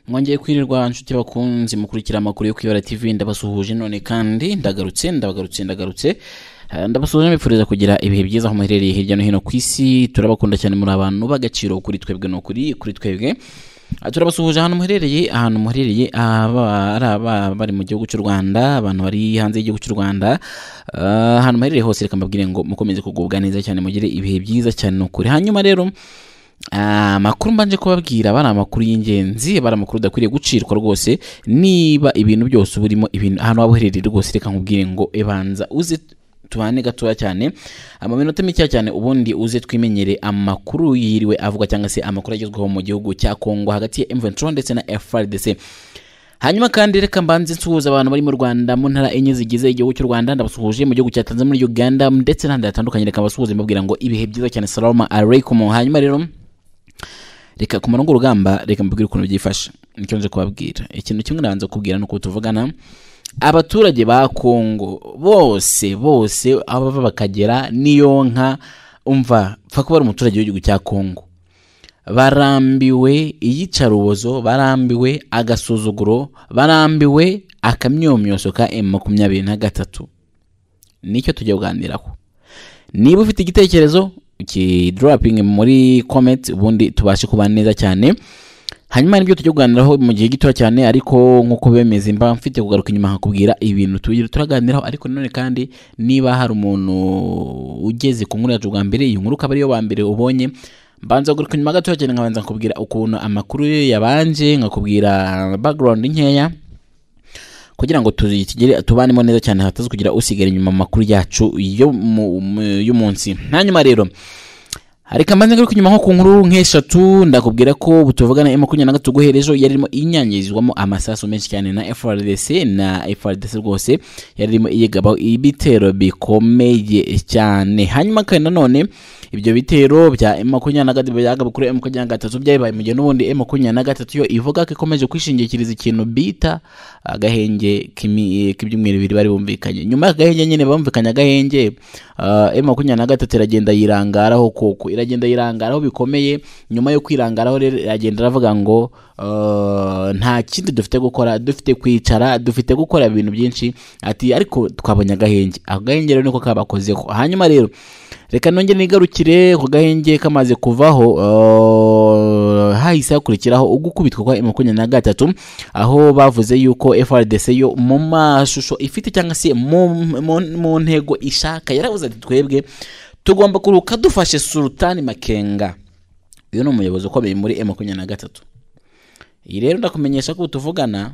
mwongeye kwirirwa nshuti bakunzi mukurikira amakuru yo kwibara tv ndabasuhuje none kandi ndagarutse ndabagarutse ndagarutse Eh, ndabasuhuje mbifuriza kugira ibihe byiza aho muherereye hirya no hino ku isi turabakunda cyane muri abantu b'agaciro kuri twebwe no kuri kuri twebwe Ah, turabasuhuje ahantu muherereye ahantu muherereye aba- ari aba bari mu gihugu cy'u rwanda abantu bari hanze y'igihugu cy'u rwanda Ah, ahantu muherereye hose reka mbabwire ngo mukomeze kugubwa neza cyane mugire ibihe byiza cyane ni ukuri hanyuma rero Ah, amakuru mbanje kubabwira aba ari amakuru y'ingenzi aba ari amakuru udakwiriye gucirwa rwose niba ibintu byose uba urimo ibintu ahantu waba uherereye rwose reka nkubwire ngo ebanza uze tubane gatoya cyane amaminota mikeya cyane ubundi uze twimenyere amakuru yiriwe avuga cyangwa se amakuru agezweho mu gihugu cya Kongo hagati ya M23 ndetse na FRDC hanyuma kandi reka mbanze nsuhuza abantu bari mu rwanda mu ntara enye zigize igihugu cy'u rwanda ndabasuhuje mu gihugu cya tanzania muri uganda ndetse n'ahandi hatandukanye reka mbasuhuze mbabwira ngo ibihe byiza cyane salama aleikum hanyuma rero reka ku murongo urugamba reka mbabwire ukuntu byifashe nicyo nje kubabwira ikintu kimwe nabanza kubwira ni uko tuvugana abaturage ba kongo bose bose aho bava bakagera n'iyo nka umva pfa kuba ari umuturage w'igihugu cya kongo barambiwe iyicarubozo barambiwe agasuzuguro barambiwe akamyomyoso ka m makumyabiri na gatatu nicyo tujya kuganiraho niba ufite igitekerezo ukidorapinge muri komenti ubundi tubashe kuba neza cyane hanyuma nibyo tujya kuganiraho mu gihe gito cyane ariko nk'uko bemeze mba mfite kugaruka inyuma nkakubwira ibintu tugira turaganiraho ariko nanone kandi niba hari umuntu ugeze ku nkuru yacu bwa mbere iyi nkuru ukaba ariyo wa mbere ubonye mbanza kugaruka inyuma gato cyane nkabanza nkakubwira ukuntu amakuru ye yabanje nkakubwira background nkeya kugira ngo tugere tubanemo neza cyane hataza kugira usigara inyuma mu makuru yacu yo mu- mu- y'umunsi hanyuma rero hari kampanyi ngaruka inyuma nko ku nkuru nk'eshatu ndakubwira ko butuvugana emu makumyabiri na gatatu guherezo yari irimo inyangirizwamo amasasu menshi cyane na FRDC na FRDC rwose yari irimo iyigabaho ibitero bikomeye cyane hanyuma kandi nanone ibyo bitero bya emu makumyabiri na gatatu byagabu kuri emu makumyabiri na gatatu byabaye mu gihe n'ubundi emu makumyabiri na gatatu yo ivuga ko ikomeje kwishingikiriza ikintu bita agahenge k'imi- k'ibyumweru bibiri bari bumvikanye nyuma y'agahenge nyine bumvikanye agahenge emu makumyabiri na gatatu iragenda yirangaraho koko iragenda yirangaraho bikomeye nyuma yo kwirangaraho rero iragenda iravuga ngo eh, nta kindi dufite gukora dufite kwicara dufite gukora ibintu byinshi ati ariko twabonye agahenge agahenge rero niko kabakozeho hanyuma rero reka nongere nigarukire ku gahenge kamaze kuvaho eh, hahise hakurikiraho ugukubitwa kwa emu makumyabiri na gatatu aho bavuze yuko FRDC yo mu mashusho ifite cyangwa se mu, mu, mu ntego ishaka yaravuze ati twebwe tugomba kuruhuka dufashe Sultani Makenga uyu ni umuyobozi ukomeye muri M23 iyi rero ndakumenyesha ko tuvugana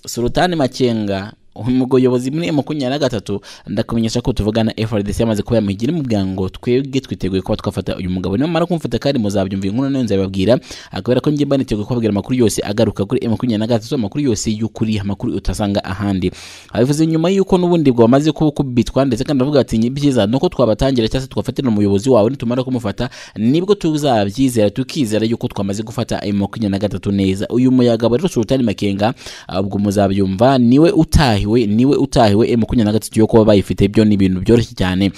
Sultani Makenga umuyobozi muri M23 ndakumenyesha ko tuvugana FRDC yamaze kuba yamuhigira imubwira ngo twebwe twiteguye kuba twafata uyu mugabo nimamara kumufata kandi muzabyumva inkono nayo nzababwira akabera ko njye mba niteguye kubabwira amakuru yose agaruka kuri M23 amakuru yose y'ukuri amakuru utasanga ahandi abivuze nyuma y'uko n'ubundi bwamaze kubitwa ndetse kandi aravuga ati byiza nuko twabatangira cyangwa se twafatira umuyobozi wawe nitumara kumufata nibwo tuzabyizera tukizera yuko twamaze gufata ayo makumyabiri na gatatu neza uyu muyagabo rero Sultani Makenga ubwo muzabyumva niwe utahiwe niwe utahiwe ayo makumyabiri na gatatu yo kuba bayifite byo ni ibintu byoroshye cyane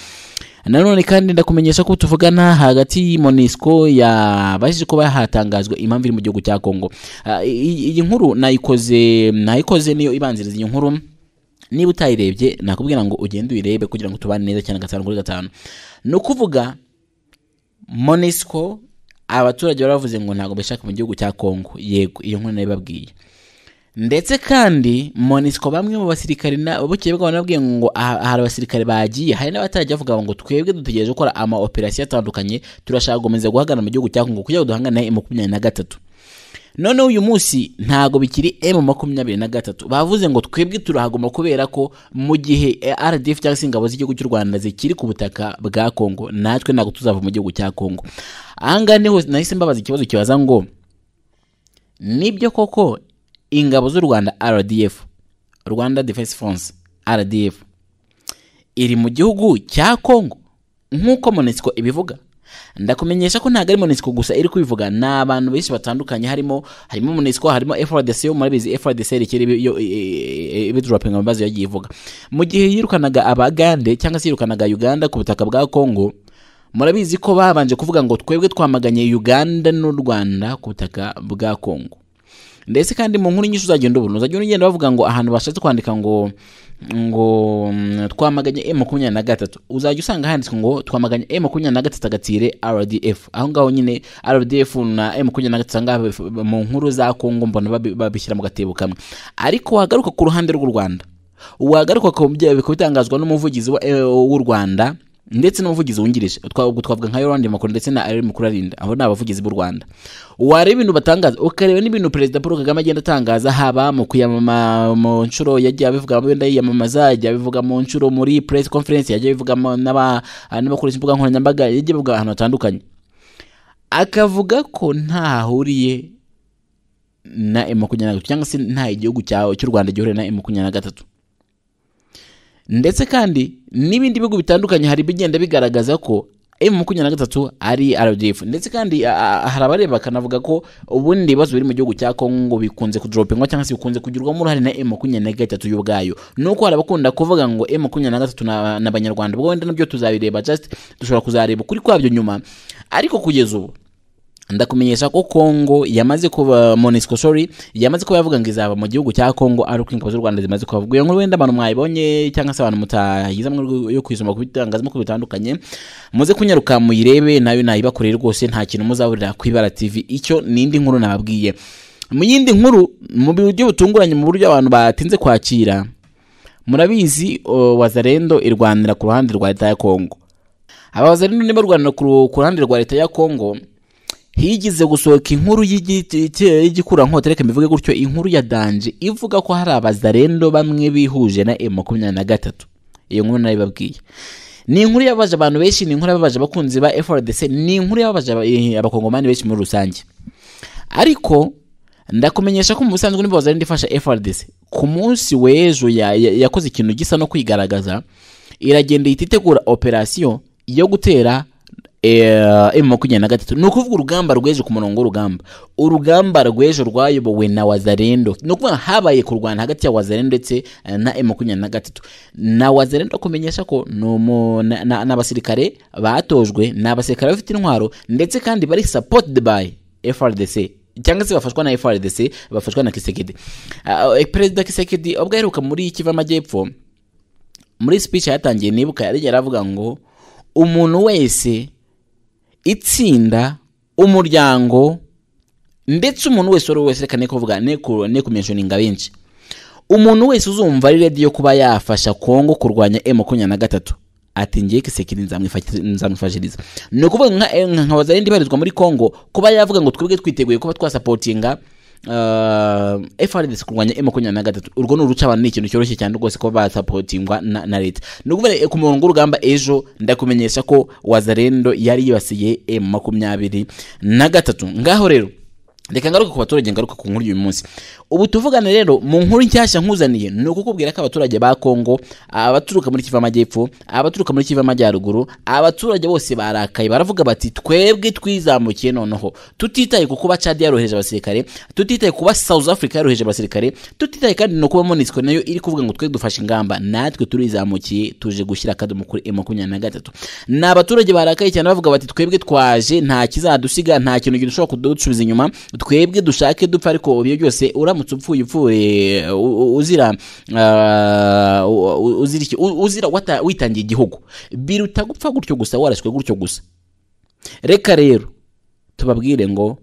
nanone kandi ndakumenyesha ko tuvugana hagati ya monisco yabashije kuba hatangazwa impamvu iri mu gihugu cya kongo Ah, iyi iyi nkuru nayikoze nayikoze niyo ibanziriza iyi nkuru niba utayirebye nakubwira ngo ugende uyirebe kugira ngo tubane neza cyane gatanu kuri gatanu ni ukuvuga monisco abaturage baravuze ngo ntabwo bashaka mu gihugu cya kongo yego iyo nkuru nayibabwiye ndetse kandi monisco bamwe mu basirikare na- bukeye bwabo nabwiye ngo aha- hari abasirikare bagiye hari n'abatajya bavuga ngo twebwe dutegereje gukora ama operasiyo atandukanye turashaka gukomeza guhagarara mu gihugu cya kongo kugira ngo duhangane na emu makumyabiri na gatatu noneho uyu munsi ntago bikiri emu makumyabiri na gatatu bavuze ngo twebwe turahaguma kubera ko mu gihe eh, rdf cyangwa se ingabo z'igihugu cy'u rwanda zikiri ku butaka bwa kongo natwe ntabwo tuzava mu gihugu cya kongo ahangaha niho nahise mbabaza ikibazo kibaza ngo nibyo koko ingabo z'u rwanda rdf rwanda defense force rdf iri mu gihugu cya kongo nk'uko monesiko ibivuga ndakumenyesha ko ntabwo ari monesiko gusa iri kubivuga ni abantu benshi batandukanye harimo harimo monesiko harimo frdc yo murabizi frdc yerekeye ibidurapinga mu mazi yagiye ivuga mu gihe yirukanaga abagande cyangwa se yirukanaga uganda ku butaka bwa kongo murabizi ko babanje kuvuga ngo twebwe twamaganye uganda n'u rwanda ku butaka bwa kongo ndetse kandi mu nkuru nyinshi uzagenda ubona uzagenda ugenda bavuga ngo ahantu bashatse kwandika ngo ngo mm, twamaganye e makumyabiri na gatatu uzajya usanga handitswe ngo twamaganye e makumyabiri na gatatu agatire rdf aho ngaho nyine rdf na e makumyabiri na gatatu usanga bif- mu nkuru za kongo mbona babi- babishyira mu gatebo kamwe ariko wagaruka ku ruhande rw'u rwanda wagaruka ku bya- ku bitangazwa n'umuvugizi wa- eh, w'u rwanda ndetse n'umuvugizi wungirije Twa- ubwo twavuga nka yorandi makuru ndetse na ari mukuru arinda abo ni abavugizi b'u rwanda wareba ibintu batangaza ukareba n'ibintu perezida paul kagame agenda atangaza haba mu kuyamama mu nshuro yagiye abivuga wenda yiyamamaza yagiye abivuga mu nshuro muri press conference yagiye abivuga mu- n'aba- n'abakoresha imbuga nkoranyambaga yagiye abivuga ahantu hatandukanye akavuga ko nta hahuriye na emu makumyabiri na gatatu cyangwa se nta igihugu cya- cy'u rwanda gihuriye na emu makumyabiri na gatatu ndetse kandi n'ibindi bihugu bitandukanye hari ibigenda bigaragaza ko emu makumyabiri na gatatu ari rdf ndetse kandi a- a- hari abareba bakanavuga ko ubundi ibibazo biri mu gihugu cya kongo bikunze kudoropingwa cyangwa se bikunze kugirwamo uruhare na emu makumyabiri na gatatu yo ubwayo nuko hari abakunda kuvuga ngo emu makumyabiri na gatatu na- na abanyarwanda ubwo wenda nabyo tuzabireba just dushobora kuzareba ukuri kwabyo nyuma ariko kugeza ubu ndakumenyesha ko Kongo yamaze kuba Monisco sorry yamaze kuba yavuga ngo izaba mu gihugu cya Kongo ari uko ingabo z'u Rwanda zimaze kubavuga iyo nkuru wenda abantu mwayibonye cyangwa se abantu mutayiza mu rwego yo kwisoma ku bitangazamakuru bitandukanye muze kunyaruka muyirebe nayo nayibakoreye rwose nta kintu muzahurira ku ibara TV icyo nindi nkuru nababwiye mu yindi nkuru mu buryo butunguranye mu buryo abantu batinze kwakira murabizi o, Wazalendo irwanira ku ruhande rwa leta ya Kongo aba Wazalendo niba barwanira ku ru- ku ruhande rwa leta ya Kongo higize gusohoka inkuru y'igi- t- y'igikurankota reka mbivuge gutyo inkuru ya danje ivuga ko hari abazarendo bamwe bihuje na emu makumyabiri na gatatu iyo nkuru naribabwiye ni inkuru yababaje abantu benshi ni inkuru yababaje abakunzi ba frdc ni inkuru yababaje aba- eh, abakongomani benshi muri rusange ariko ndakumenyesha ko mu busanzwe niba wazarenda ifasha frdc ku munsi w'ejo ya- ya- yakoze ikintu gisa no kwigaragaza iragenda ihita itegura operasiyo yo gutera emu makumyabiri na gatatu ni ukuvuga urugamba rw'ejo ku murongo w'urugamba urugamba rw'ejo rwayobowe na wazarendo ni ukuvuga habaye kurwana hagati ya wazarendo ndetse eh, na emu makumyabiri na gatatu na wazarendo akumenyesha ko ni umu- na- na- ni abasirikare batojwe ni abasirikare bafite intwaro ndetse kandi bari supported by frdc cyangwa se bafashwa na frdc bafashwa na kisekedi Ah, eh, perezida kisekedi ubwo aheruka muri kiva amajyepfo muri speech yatangiye nibuka yari yaravuga ngo umuntu wese itsinda umuryango ndetse umuntu wese uwo ari we wese reka ne kuvuga ne ku- ne kumentioninga benshi umuntu wese uzumva ari ready yo kuba yafasha kongo kurwanya m makumyabiri na gatatu ati ngiye kisekiri nzamwifa- nzamwifashiriza ni ukuvuga nka eh, nka wazarindi ibarizwa muri kongo kuba yavuga ngo twebwe twiteguye kuba twasapotinga uh, FRDC kurwanya M makumyabiri na gatatu urwo ni uruca abantu ni ikintu cyoroshye cyane rwose kuba basapotingwa na, na leta ni ukuvuga eh, ku murongo w'urugamba ejo ndakumenyesha ko wazarendo yari yibasiye M makumyabiri na gatatu ngaho rero reka ngaruke ku baturage ngaruke ku nkuru y'uyu munsi ubu tuvugane rero mu nkuru nshyashya nkuzaniye ni ukukubwira ko abaturage ba kongo abaturuka muri kiva amajyepfo abaturuka muri kiva amajyaruguru abaturage bose barakaye baravuga bati twebwe twizamukiye noneho tutitaye ku kuba cadi yarohereje abasirikare tutitaye ku kuba south africa yarohereje abasirikare tutitaye kandi no kuba monisco nayo iri kuvuga ngo twe dufashe ingamba natwe turizamukiye tuje gushyira akadomo kuri e makumyabiri na gatatu ni abaturage barakaye cyane bavuga bati twebwe twaje nta kizadusiga nta kintu gishobora kudusubiza inyuma twebwe dushake dupfa ariko ibyo byose uramutse upfuye upfuye u- u- uzira ah, u- u- uzira iki? U- uzira wata- witangiye igihugu biruta gupfa gutyo gusa warashwe gutyo gusa reka rero tubabwire ngo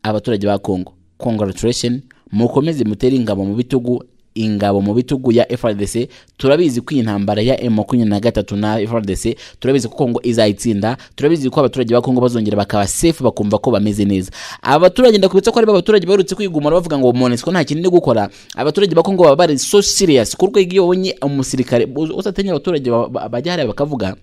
abaturage ba Congo congratulation mukomeze mutere ingabo mu bitugu ingabo mu bitugu ya FRDC turabizi ko iyi ntambara ya M23 na FRDC turabizi ko Congo izayitsinda turabizi ko abaturage ba Congo bazongera bakaba safe bakumva ko bameze neza abaturage ndakubitsa ko ari ba baturage baherutse kwigumana bavuga ngo Monusco nta kintu ni gukora abaturage ba Congo baba bari so serious ku rwego iyo ubonye umusirikare utatenya abaturage ba- ba- bajya hariya bakavuga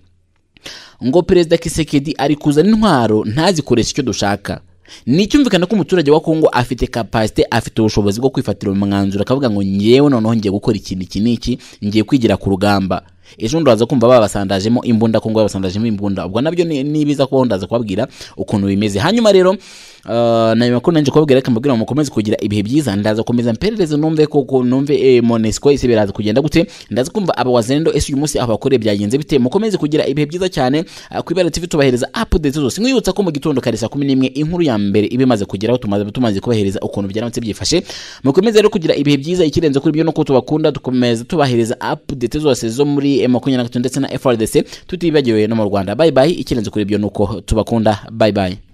ngo perezida kisekedi ari kuzana intwaro ntazikoreshe icyo dushaka ni icyumvikana ko umuturage wa kongo afite kapasite afite ubushobozi bwo kwifatira umwanzuro akavuga ngo ngewe noneho ngiye gukora ikintu iki n'iki ngiye kwigira ku rugamba ejo bundi uraza kumva babasandajemo imbunda kongo babasandajemo imbunda ubwo nabyo ni- nibiza kubaho ndaza kubabwira ukuntu bimeze hanyuma rero Ah, na nyuma kuri nanjye kubabwira reka mbabwira ngo mukomeze kugira ibihe byiza ndaza komeza mperereze numve koko numve eh, monesco ese biraza kugenda gute ndaza kumva aba wazendo ese uyu munsi aho bakoreye byagenze bite mukomeze kugira ibihe byiza cyane ah, ku ibara tv tubahereza update zose mwibutsa ko mu gitondo kare saa kumi n'imwe inkuru ya mbere iba imaze kugeraho tumaze tumaze kubahereza ukuntu byaramutse byifashe mukomeze rero kugira ibihe byiza ikirenze kuri ibyo nuko tubakunda dukomeza tubahereza update zose zo muri eh, makumyabiri na gatatu ndetse na frdc tutibagiwe no mu rwanda bye bye ikirenze kuri ibyo nuko tubakunda bye bye